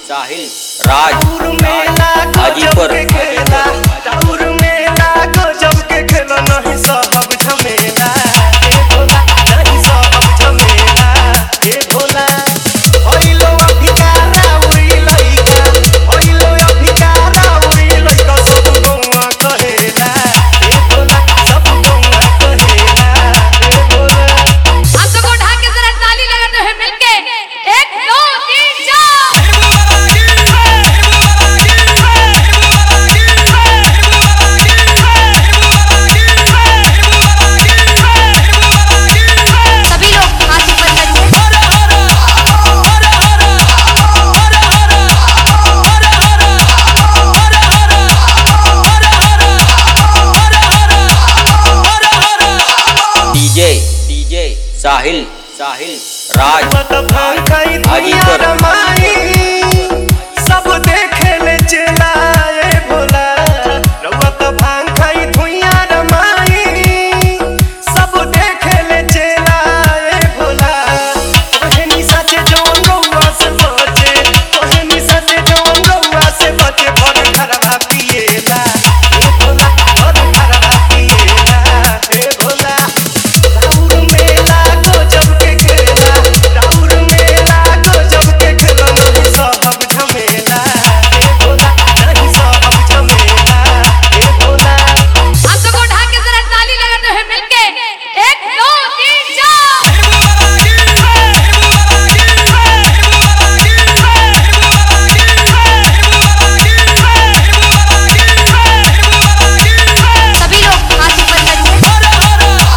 साहिल राज टाउर मेला गजब हाजीपुर के खेला टाउर मेला गजब के खेला नहीं सहब झमेला ए भोला नहीं सहब झमेला ए भोला होइलो अभिकारा उड़ी लइका होइलो अभिकारा उड़ी लइका सब गौवा कहेला ए भोला सब गौवा कहेला ए भोला हम सबको उठा के जरा ताली लगाते हैं मिलके एक दो तीन चार सभी लोग हाथ ऊपर करिए डीजे डीजे साहिल साहिल राज मत भांगई दुनिया हाजीपुर। रमाई सब देखे ले चलाए भोला रउत भांगई दुनिया रमाई सब देखे ले चलाए भोला तोहे निशा से जौन रउआ से बचे तोहे निशा से जौन रउआ से बचे भर घरवा पिएला ए भोला भर घरवा पिएला ए भोला राउर मेला गजब के खेला राउर मेला गजब के खेला नहीं सहब झमेला ए भोला नहीं सहब झमेला ए भोला हम सबको उठा के जरा ताली लगाते हैं मिलके एक दो तीन चार सभी लोग हाथ ऊपर करिए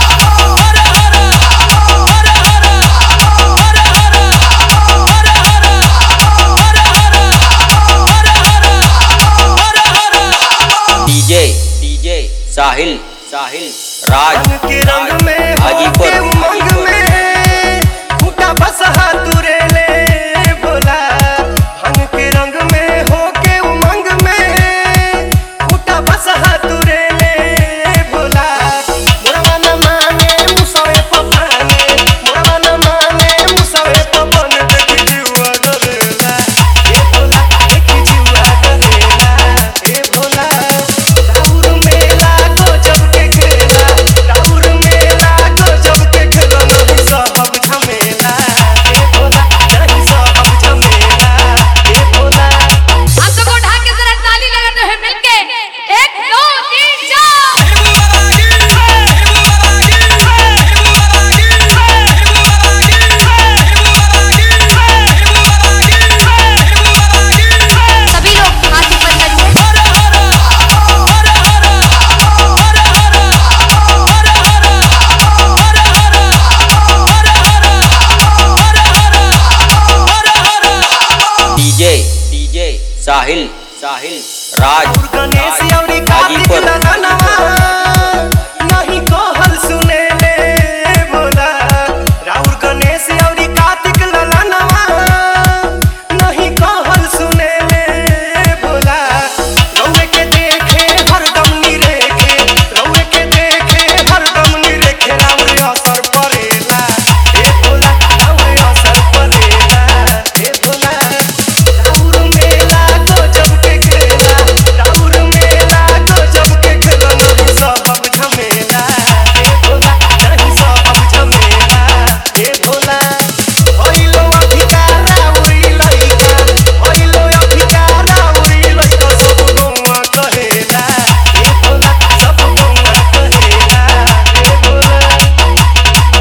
डीजे डीजे साहिल साहिल राज रंग के रंग में हाजीपुर, होके उमंग हाजीपुर। में फूटा बसहा तुरे ले भोला रंग के रंग में होके उमंग में फूटा बसहा तुरे ले भोला मोरवा न माने मुसवे पपाने मोरवा न माने मुसवे पपन देखी जुआ डरेला ए भोला देखी जुआ डरेला ए भोला राउर मेला गजब के खेला राउर मेला गजब के खेला नहीं सहब झमेला ए भोला नहीं सहब झमेला ए भोला हम सबको उठा के जरा ताली लगाते हैं मिलके एक दो तीन चार सभी लोग हाथ ऊपर करिए डीजे डीजे साहिल साहिल राज गणेश राज, अउरी कार्तिक हाजीपुर लगनवा नहीं कहल सुने ले भोला राउर गणेश अउरी कार्तिक लगनवा नहीं कहल सुने ले भोला रउए के देखे हरदम निरेखे रउए के देखे हरदम निरेखे राउर असर परेला ए भोला राउर असर परेला ए भोला राउर मेला गजब के खेला राउर मेला गजब के खेला नहीं सहब झमेला ए भोला नहीं सहब झमेला ए भोला होइलो अभिकारा उड़ी लइका होइलो अभिकारा उड़ी लइका सब गौवा कहेला ए भोला सब गौवा कहेला ए भोला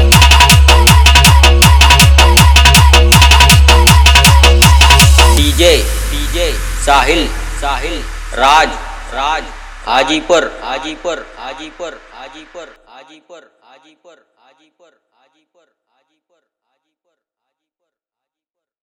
डीजे डीजे साहिल साहिल राज राज हाजीपुर हाजीपुर हाजीपुर हाजीपुर हाजीपुर हाजीपुर